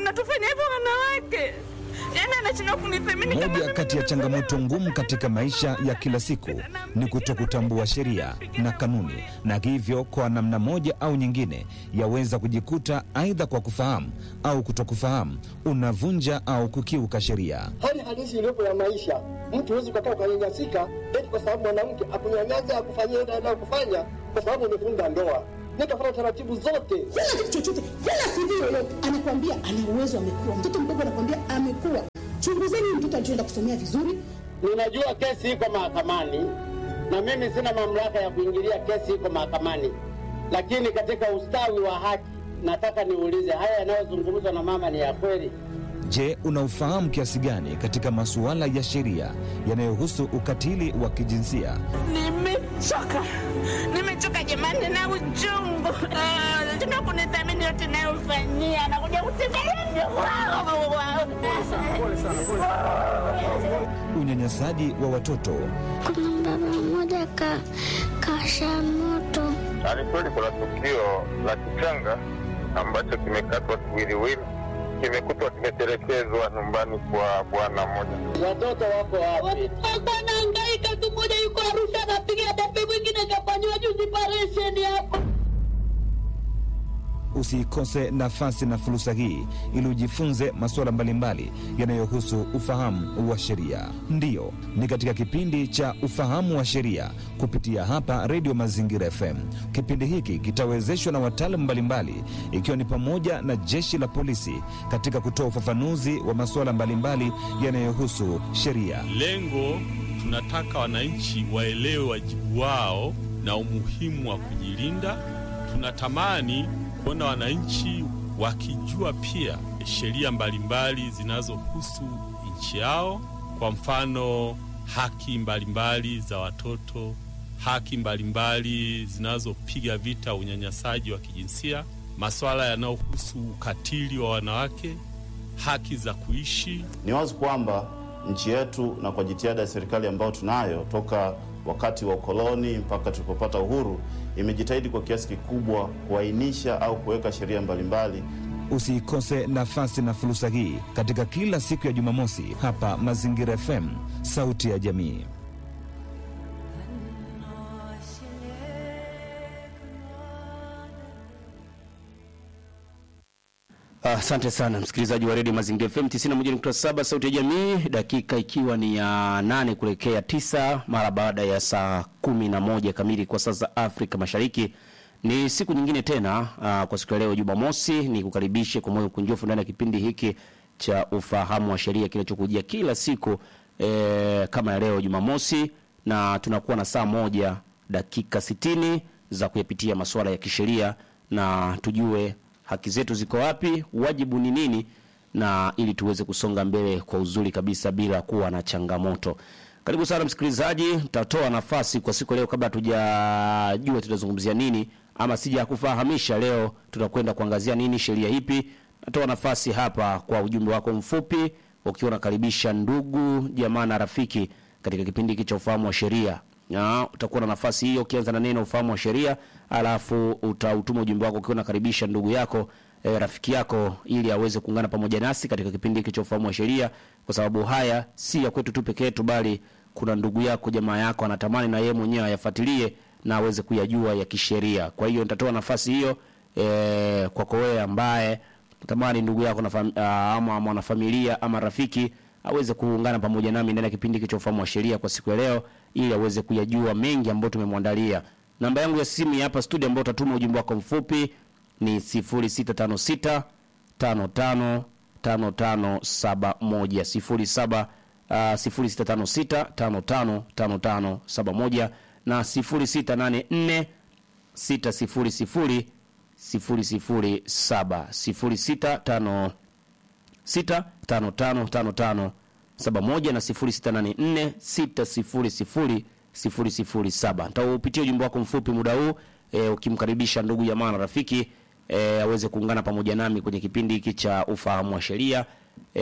mnatufanya hivyo wanawake? Yaani anashindwa kunithamini kama Moja mimi kati ya ni changamoto ngumu katika maisha ya kila siku ni kutokutambua sheria na kanuni, na hivyo kwa namna moja au nyingine yaweza kujikuta aidha kwa kufahamu au kutokufahamu unavunja au kukiuka sheria. hali halisi iliyopo ya maisha. Mtu huwezi ukakaa ukanyanyasika eti kwa sababu mwanamke akunyanyasa akufanyia ile anayokufanya kwa sababu umefunga ndoa. Nikafuata taratibu zote. Sina kitu chochote, wala CV yoyote. Anakuambia ana uwezo, amekuwa mtoto mdogo, anakuambia amekuwa. Chunguzeni huyu mtoto alichoenda kusomea vizuri. Ninajua kesi iko mahakamani na mimi sina mamlaka ya kuingilia kesi iko mahakamani, lakini katika ustawi wa haki nataka niulize, haya yanayozungumzwa na mama ni ya kweli? Je, unaufahamu kiasi gani katika masuala ya sheria yanayohusu ukatili wa kijinsia? Nimechoka, nimechoka jamani na uchungu. Ah, Tuna kunithamini yote nayofanyia, anakuja kutembelea Unyanyasaji wa watoto, Kuna baba mmoja ka kasha moto Ni kweli kuna tukio la kichanga ambacho kimekatwa kiwiliwili, kimekutwa kimetelekezwa nyumbani kwa bwana mmoja. Watoto wako wapi? Alikuwa anahangaika tu, mmoja yuko Arusha anapiga debe, mwingine kafanyiwa juzi paresheni hapa. usiikose nafasi na fursa hii ili ujifunze masuala mbalimbali yanayohusu ufahamu wa sheria. Ndiyo, ni katika kipindi cha ufahamu wa sheria kupitia hapa Redio Mazingira FM. Kipindi hiki kitawezeshwa na wataalamu mbalimbali, ikiwa ni pamoja na jeshi la polisi katika kutoa ufafanuzi wa masuala mbalimbali yanayohusu sheria. Lengo tunataka wananchi waelewe wajibu wao na umuhimu wa kujilinda. Tunatamani kuona wananchi wakijua pia sheria mbalimbali zinazohusu nchi yao, kwa mfano haki mbalimbali za watoto, haki mbalimbali zinazopiga vita unyanyasaji wa kijinsia, masuala yanayohusu ukatili wa wanawake, haki za kuishi Ni wazi kwamba nchi yetu na kwa jitihada ya serikali ambayo tunayo toka wakati wa ukoloni mpaka tulipopata uhuru, imejitahidi kwa kiasi kikubwa kuainisha au kuweka sheria mbalimbali Usiikose nafasi na fursa hii katika kila siku ya Jumamosi hapa Mazingira FM, sauti ya jamii. Asante sana msikilizaji wa redio Mazingira FM 91.7 sauti ya jamii, dakika ikiwa ni ya nane kuelekea tisa mara baada ya saa kumi na moja kamili kwa saa za Afrika Mashariki. Ni siku nyingine tena uh, kwa siku ya leo Jumamosi, ni kukaribishe kwa moyo mkunjufu ndani ya kipindi hiki cha ufahamu wa sheria kinachokujia kila siku eh, kama ya leo Jumamosi, na tunakuwa na saa moja dakika sitini za kuyapitia masuala ya kisheria na tujue haki zetu ziko wapi, wajibu ni nini, na ili tuweze kusonga mbele kwa uzuri kabisa bila kuwa na changamoto. Karibu sana msikilizaji, nitatoa nafasi kwa siku ya leo, kabla hatujajua tutazungumzia nini ama sija kufahamisha leo tutakwenda kuangazia nini, sheria ipi. Natoa nafasi hapa kwa ujumbe wako mfupi, ukiwa unakaribisha ndugu jamaa na rafiki katika kipindi hiki cha ufahamu wa sheria na utakuwa na nafasi hiyo ukianza na neno ufahamu wa sheria, alafu utautuma ujumbe wako ukiwa unakaribisha ndugu yako e, rafiki yako ili aweze kuungana pamoja nasi katika kipindi hiki cha ufahamu wa sheria, kwa sababu haya si ya kwetu tu peke yetu, bali kuna ndugu yako jamaa yako anatamani na yeye mwenyewe ayafuatilie na aweze kuyajua ya kisheria. Kwa hiyo nitatoa nafasi hiyo e, kwako wewe ambaye natamani ndugu yako na fam, a, ama mwanafamilia ama rafiki aweze kuungana pamoja nami ndani ya kipindi hiki cha ufahamu wa sheria kwa siku ya leo ili aweze kuyajua mengi ambayo tumemwandalia. Namba yangu ya simu ya hapa studio ambayo utatuma ujumbe wako mfupi ni 0656 55 5571 07 uh, 0656 55 5571 na 0684 600 007 0656 5555 71 na 0684 600 Nitaupitia ujumbe wako mfupi muda huu e, ukimkaribisha ndugu jamaa na rafiki e, aweze kuungana pamoja nami kwenye kipindi hiki cha ufahamu wa sheria e,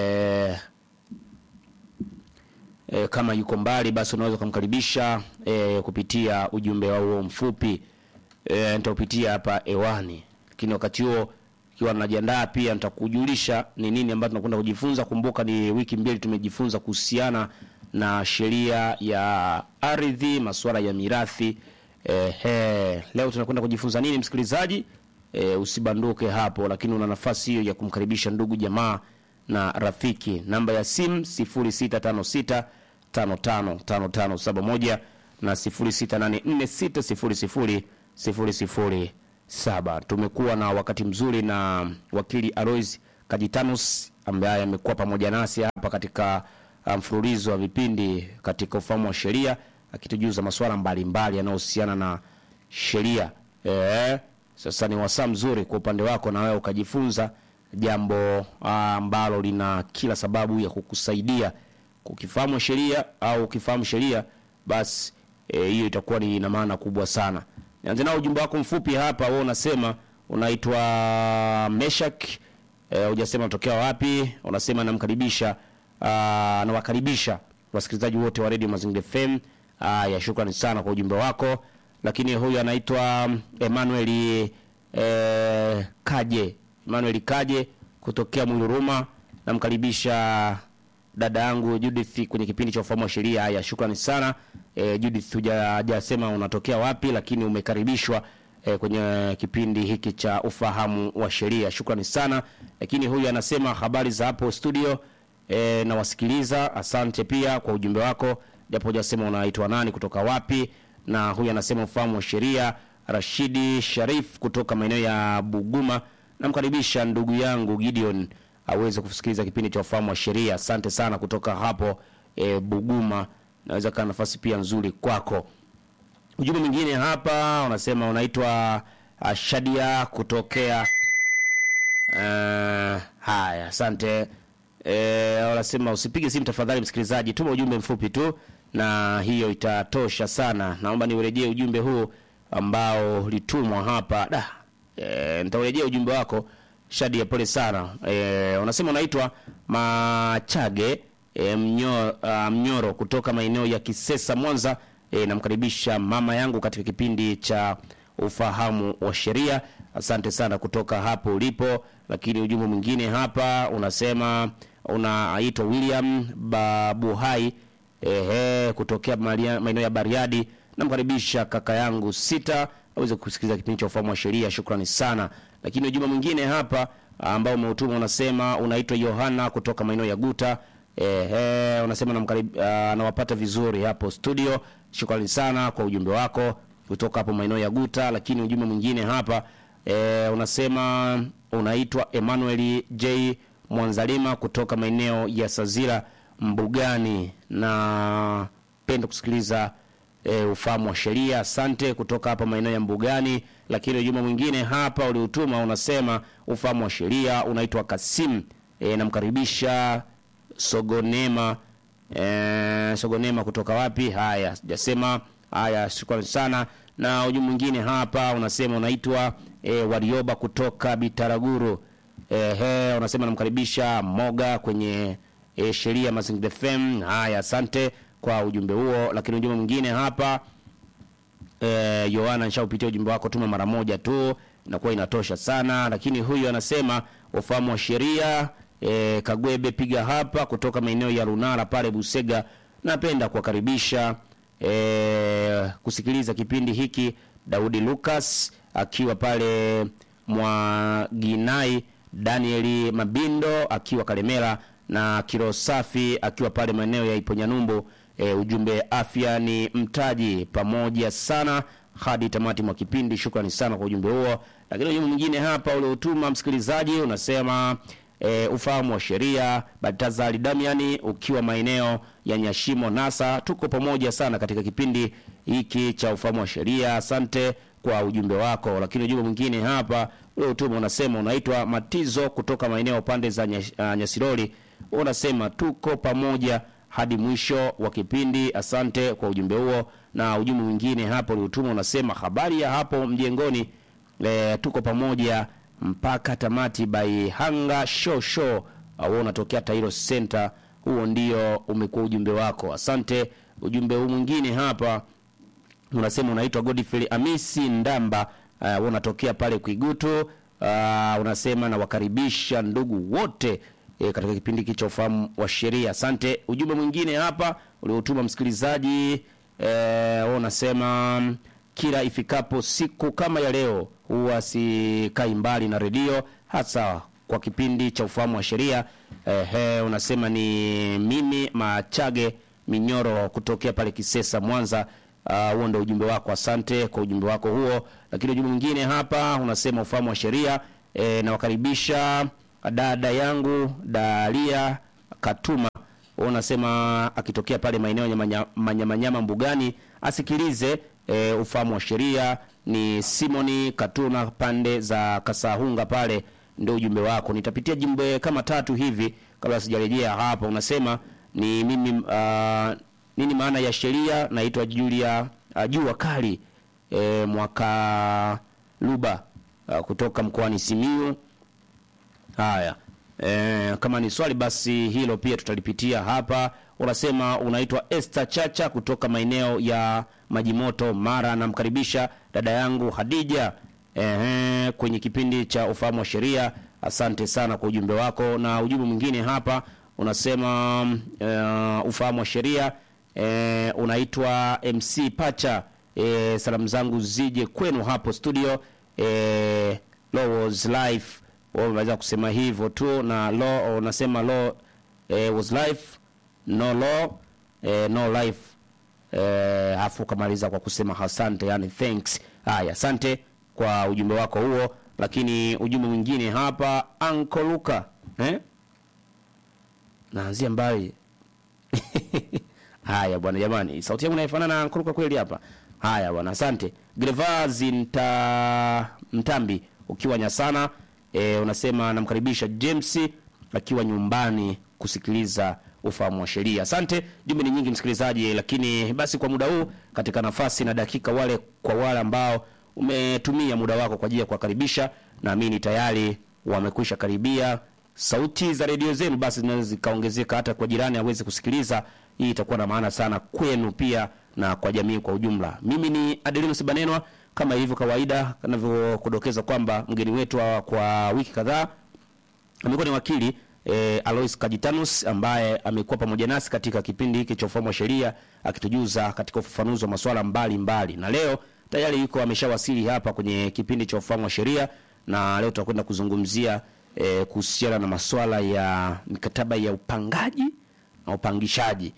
e, kama yuko mbali basi unaweza kumkaribisha e, kupitia ujumbe wao huo mfupi e, nitaupitia hapa hewani, lakini wakati huo ikiwa najiandaa pia nitakujulisha ni nini ambacho tunakwenda kujifunza. Kumbuka ni wiki mbili tumejifunza kuhusiana na sheria ya ardhi, masuala ya mirathi. Ehe, leo tunakwenda kujifunza nini msikilizaji? E, usibanduke hapo, lakini una nafasi hiyo ya kumkaribisha ndugu jamaa na rafiki. Namba ya simu 0656 555571 na 0684600007. Tumekuwa na wakati mzuri na wakili Alois Kajitanus ambaye amekuwa pamoja nasi hapa katika mfululizo wa vipindi katika ufahamu wa sheria akitujuza masuala mbalimbali yanayohusiana na sheria. Eh, sasa ni wasaa mzuri kwa upande wako na wewe ukajifunza jambo ambalo lina kila sababu ya kukusaidia kukifahamu sheria au ukifahamu sheria basi hiyo e, itakuwa ni ina maana kubwa sana. Nianze nao ujumbe wako mfupi hapa, wewe unasema unaitwa Meshak eh, hujasema unatokea wapi. Unasema namkaribisha nawakaribisha wasikilizaji wote wa Radio Mazingira FM. Haya, shukrani sana kwa ujumbe wako. Lakini huyu anaitwa Emmanuel eh, Kaje Emmanuel Kaje kutokea Mwiluruma, namkaribisha dada yangu Judith kwenye kipindi cha ufahamu wa sheria. Haya, shukrani sana e, Judith, hujasema unatokea wapi, lakini umekaribishwa e, kwenye kipindi hiki cha ufahamu wa sheria. Shukrani sana. Lakini huyu anasema habari za hapo studio e, nawasikiliza. Asante pia kwa ujumbe wako, japo hujasema unaitwa nani, kutoka wapi. Na huyu anasema ufahamu wa sheria, Rashidi Sharif kutoka maeneo ya Buguma, namkaribisha ndugu yangu Gideon aweze kusikiliza kipindi cha ufahamu wa sheria. Asante sana kutoka hapo e, Buguma, naweza kaa nafasi pia nzuri kwako. Ujumbe mwingine hapa unasema unaitwa uh, Shadia kutokea uh, haya, asante e, wanasema usipige simu tafadhali, msikilizaji, tuma ujumbe mfupi tu na hiyo itatosha sana. Naomba niurejee ujumbe huu ambao ulitumwa hapa da. E, nitaurejea ujumbe wako Shadia, pole sana. E, unasema unaitwa Machage e, mnyo, uh, Mnyoro kutoka maeneo ya Kisesa Mwanza. E, namkaribisha mama yangu katika kipindi cha ufahamu wa sheria. Asante sana kutoka hapo ulipo. Lakini ujumbe mwingine hapa unasema unaitwa William Babuhai ehe, kutokea maeneo ya Bariadi. Namkaribisha kaka yangu sita aweze kusikiliza kipindi cha ufahamu wa sheria. Shukrani sana. Lakini ujumbe mwingine hapa ambao umeutuma unasema unaitwa Yohana kutoka maeneo ya Guta. Ehe, unasema namkarib, anawapata vizuri hapo studio. Shukrani sana kwa ujumbe wako kutoka hapo maeneo ya Guta. Lakini ujumbe mwingine hapa e, unasema unaitwa Emmanuel J Mwanzalima kutoka maeneo ya Sazira Mbugani, na penda kusikiliza e, ufahamu wa sheria. Asante kutoka hapa maeneo ya Mbugani. Lakini ujumbe mwingine hapa uliotuma unasema ufahamu wa sheria, unaitwa Kasim e, namkaribisha Sogonema e, Sogonema kutoka wapi? Haya, sijasema. Haya, shukrani sana. Na ujumbe mwingine hapa unasema unaitwa e, Warioba kutoka Bitaraguru. Ehe, unasema namkaribisha Moga kwenye e, sheria Mazingira FM. Haya, asante kwa ujumbe huo. Lakini ujumbe mwingine hapa eh, Yohana, nishaupitia ujumbe wako, tuma mara moja tu inakuwa inatosha sana. Lakini huyu anasema ufahamu wa sheria eh, Kagwebe piga hapa kutoka maeneo ya Lunara pale Busega. Napenda kuwakaribisha eh, kusikiliza kipindi hiki. Daudi Lucas akiwa pale Mwaginai, Danieli Mabindo akiwa Kalemera na Kiro Safi akiwa pale maeneo ya Iponyanyumbu. E, ujumbe afya ni mtaji, pamoja sana hadi tamati mwa kipindi. Shukrani sana kwa ujumbe huo. Lakini ujumbe mwingine hapa uliotuma msikilizaji unasema e, ufahamu wa sheria. Baltazari Damiani ukiwa maeneo ya Nyashimo Nasa, tuko pamoja sana katika kipindi hiki cha ufahamu wa sheria. Asante kwa ujumbe wako. Lakini ujumbe mwingine hapa uliotuma unasema unaitwa Matizo kutoka maeneo pande za Nyash, uh, Nyasiroli unasema tuko pamoja hadi mwisho wa kipindi. Asante kwa ujumbe huo. Na ujumbe mwingine hapo uliotuma unasema habari ya hapo mjengoni, e, tuko pamoja mpaka tamati by Hanga Show Show. Wewe unatokea Tairo Center, huo ndio umekuwa ujumbe wako. Asante. Ujumbe huu mwingine hapa unasema unaitwa Godfrey Amisi Ndamba, uh, unatokea pale Kwigutu. uh, unasema nawakaribisha ndugu wote e, katika kipindi hiki cha ufahamu wa sheria. Asante. Ujumbe mwingine hapa uliotuma msikilizaji e, wewe unasema kila ifikapo siku kama ya leo huwa sikai mbali na redio hasa kwa kipindi cha ufahamu wa sheria. Ehe, unasema ni mimi Machage Minyoro kutokea pale Kisesa, Mwanza. Ah, huo ndio ujumbe wako. Asante kwa ujumbe wako huo. Lakini ujumbe mwingine hapa unasema ufahamu wa sheria e, nawakaribisha dada yangu Dalia Katuma Wewe unasema akitokea pale maeneo ya manya- manyamanyama mbugani asikilize e, ufahamu wa sheria. Ni Simoni Katuna pande za Kasahunga pale, ndio ujumbe wako. Nitapitia jumbe kama tatu hivi kabla sijarejea hapa. Unasema ni mimi uh, nini maana ya sheria? Naitwa Julia uh, Jua Kali e, mwaka Luba uh, kutoka mkoani Simiyu. Haya, e, kama ni swali basi hilo pia tutalipitia hapa. Unasema unaitwa Esther Chacha kutoka maeneo ya Majimoto, Mara. Namkaribisha dada yangu Hadija ehe, kwenye kipindi cha ufahamu wa sheria. Asante sana kwa ujumbe wako. Na ujumbe mwingine hapa unasema uh, ufahamu wa sheria e, unaitwa MC Pacha. E, salamu zangu zije kwenu hapo studio e, Low's Life wao unaweza kusema hivyo tu na law unasema law eh, was life no law eh, no life eh, afu ukamaliza kwa kusema asante yani thanks haya asante kwa ujumbe wako huo lakini ujumbe mwingine hapa Uncle Luka eh? naanzia mbali haya bwana jamani sauti yangu inaifanana na Uncle Luka kweli hapa haya bwana asante Grevazi nta mtambi ukiwa nyasana e, unasema namkaribisha James akiwa nyumbani kusikiliza ufahamu wa sheria. Asante, jumbe ni nyingi msikilizaji, lakini basi kwa muda huu katika nafasi na dakika, wale kwa wale ambao umetumia muda wako kwa ajili ya kuwakaribisha, naamini tayari wamekwisha karibia. Sauti za redio zenu basi zinaweza zikaongezeka hata kwa jirani aweze kusikiliza. Hii itakuwa na maana sana kwenu pia na kwa jamii kwa ujumla. Mimi ni Adelinus Banenwa kama ilivyo kawaida kanavyokudokeza kwamba mgeni wetu wa kwa wiki kadhaa amekuwa ni wakili e, Alois Kajitanus ambaye amekuwa pamoja nasi katika kipindi hiki cha ufahamu wa sheria akitujuza katika ufafanuzi wa masuala mbalimbali, na leo tayari yuko ameshawasili hapa kwenye kipindi cha ufahamu wa sheria, na leo tutakwenda kuzungumzia e, kuhusiana na masuala ya mikataba ya upangaji na upangishaji.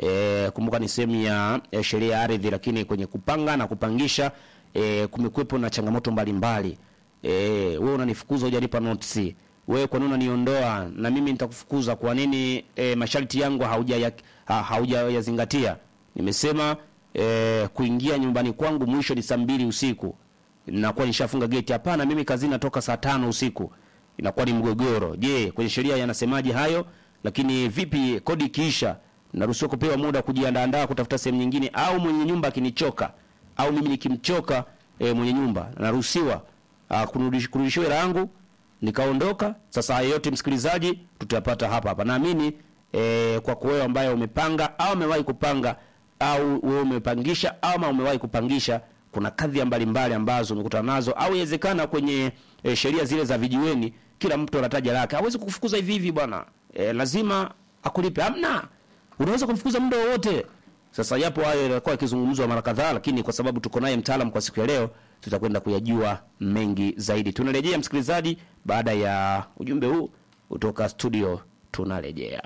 E, kumbuka ni sehemu ya, ya sheria ya ardhi, lakini kwenye kupanga na kupangisha e, kumekuwepo na changamoto mbalimbali. E, wewe unanifukuza hujanipa notice. Wewe kwa nini unaniondoa na mimi nitakufukuza? Kwa nini e, masharti yangu hauja ha, haujayazingatia? Nimesema e, kuingia nyumbani kwangu mwisho ni saa mbili usiku, nakuwa nishafunga geti. Hapana, mimi kazini natoka saa tano usiku, inakuwa ni mgogoro. Je, kwenye sheria yanasemaje hayo? Lakini vipi kodi ikiisha naruhusiwa kupewa muda kujiandaandaa kutafuta sehemu nyingine, au mwenye nyumba akinichoka au mimi nikimchoka e, mwenye nyumba naruhusiwa kurudishiwa hela yangu nikaondoka. Sasa haya yote msikilizaji, tutayapata hapa hapa. Naamini e, kwa wewe ambaye umepanga au umewahi kupanga au wewe umepangisha ama umewahi kupangisha, kuna kadhia mbalimbali ambazo umekutana nazo, au inawezekana kwenye e, sheria zile za vijiweni, kila mtu anataja lake. Hawezi kukufukuza hivi hivi bwana, e, lazima akulipe. Hamna, unaweza kumfukuza muda wowote. Sasa yapo hayo yalikuwa yakizungumzwa mara kadhaa, lakini kwa sababu tuko naye mtaalamu kwa siku ya leo, tutakwenda kuyajua mengi zaidi. Tunarejea msikilizaji, baada ya ujumbe huu kutoka studio, tunarejea.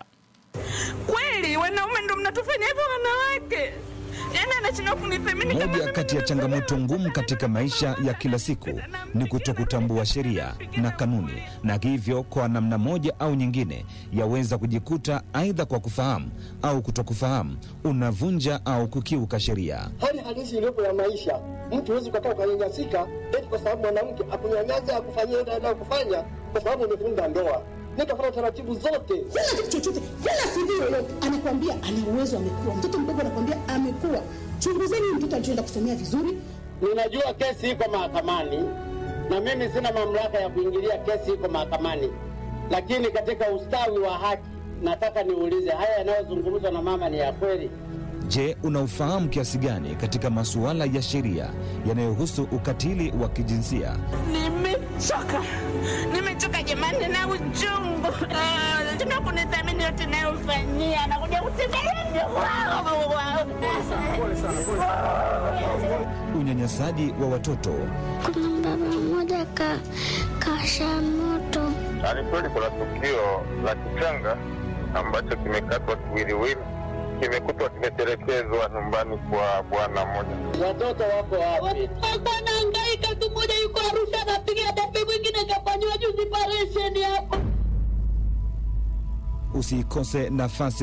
Kweli wanaume ndo mnatufanya hivyo wanawake? Yaani anashindwa kunithamini kama Moja kati ya changamoto ngumu katika maisha ya kila siku ni kutokutambua sheria na kanuni, na hivyo kwa namna moja au nyingine yaweza kujikuta aidha kwa kufahamu au kutokufahamu unavunja au kukiuka sheria. hali halisi iliyopo ya maisha. Mtu huwezi ukakaa ukanyanyasika eti kwa sababu mwanamke akunyanyasa akufanyia ile anayokufanya kwa sababu umefunga ndoa. Nikafuata taratibu zote. Kila kitu chochote, kila CV yoyote anakwambia ana uwezo, amekuwa mtoto mdogo, anakwambia amekuwa. Chunguzeni mtoto alichoenda kusomea vizuri. Ninajua kesi iko mahakamani na mimi sina mamlaka ya kuingilia kesi iko mahakamani, lakini katika ustawi wa haki nataka niulize, haya yanayozungumzwa na mama ni ya kweli? Je, unaufahamu kiasi gani katika masuala ya sheria yanayohusu ukatili wa kijinsia? nimechoka nimechoka, nimechoka jamani, na uchungu tuna kunithamini yote nayofanyia, nakuja kutembelea Unyanyasaji wa watoto Kuna baba mmoja ka kasha moto Ni kweli kuna tukio la kichanga ambacho kimekatwa kiwiliwili, kimekutwa kimetelekezwa nyumbani kwa bwana mmoja. Watoto wako wapi? Alikuwa anahangaika tu, mmoja yuko Arusha anapiga debe, mwingine kafanyiwa juzi operesheni hapo. usikose nafasi